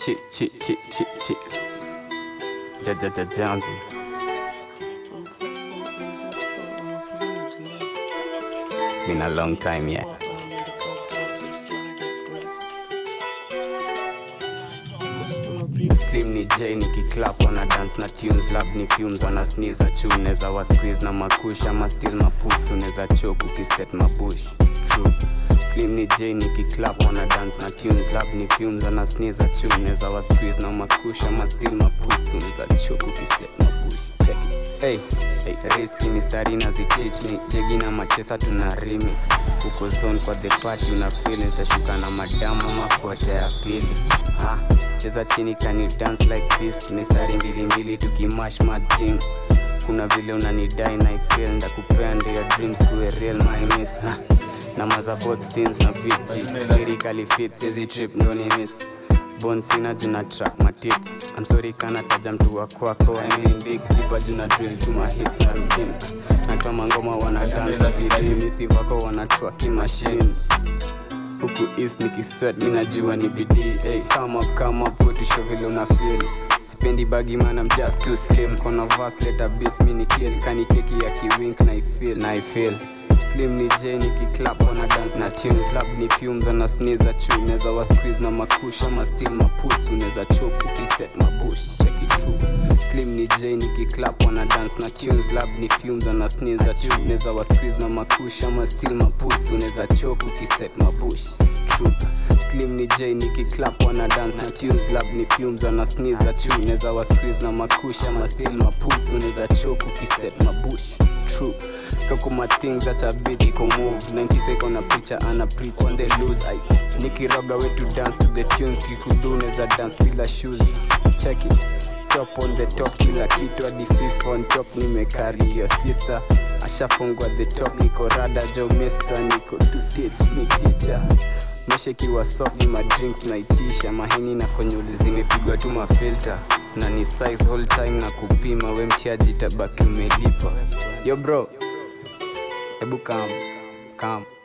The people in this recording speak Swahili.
Chi chi chi chi chi. Ja ja ja Jamzi. It's been a long time yeah. Slim ni J ni kiklap wana dance na tunes lab ni fumes wana sneeze chu neza wa squeeze na makush ama still mapusu neza choke ukiset mabush true Slim ni J ni kiklap wana dance na tunes lab ni fumes wana sneeze chu neza wa squeeze na makush ama still mapusu neza choke ukiset mabush check it. Hey, hey, riski mistari na ziteach me jegi na machesa tuna remix uko zone kwa the party una feel nitashuka na madamu ama kote ya pili ha cheza chini kani dance like this mistari mbili mbili tukimash majim kuna vile unanidai na ifeel ndakupea ndio your dreams kuwe real my miss ha. na maza both scenes na big G lyrically fit sizi trip ndo ni miss Bon sina juna track my tits I'm sorry kana taja mtu wa kwako I mean big chipa juna drill to my hits na routine Natoa mangoma wana dance vidini si vako wana track machine huku east nikisweat mi najua ni bidii hey, come up, come up, utisho vile una feel sipendi bagi man I'm just too slim kona verse let a beat mi ni kill kani keki ya kiwink na I feel na I feel slim ni j nikiclap wana dance na tunes lab ni fumes wana sneeze chu neza wa squeeze na makush ama still mapusu neza choke ukiset mabush check it true slim ni j nikiclap wana dance na tunes lab ni fumes wana sneeze chu neza wa squeeze na makush ama still mapusu neza choke ukiset mabush true slim ni j nikiclap wana dance na tunes lab ni fumes wana sneeze chu neza wa squeeze na makush ama still mapusu neza choke ukiset mabush true kakuma things that a bit iko move 90 second na preacher ana preach on the loose I nikiroga way to dance to the tunes kikudu neza dance bila shoes check it top on the top kila kitu hadi fifth on top nimekari your sister ashafungwa the top niko rada jo mister niko to teach me teacher mesha ikiwa soft ni madrinks naitisha mahini na konyuli zimepigwa tu mafilter na ni size whole time na kupima we mtiaji tabaki umelipa yo bro hebu kam kam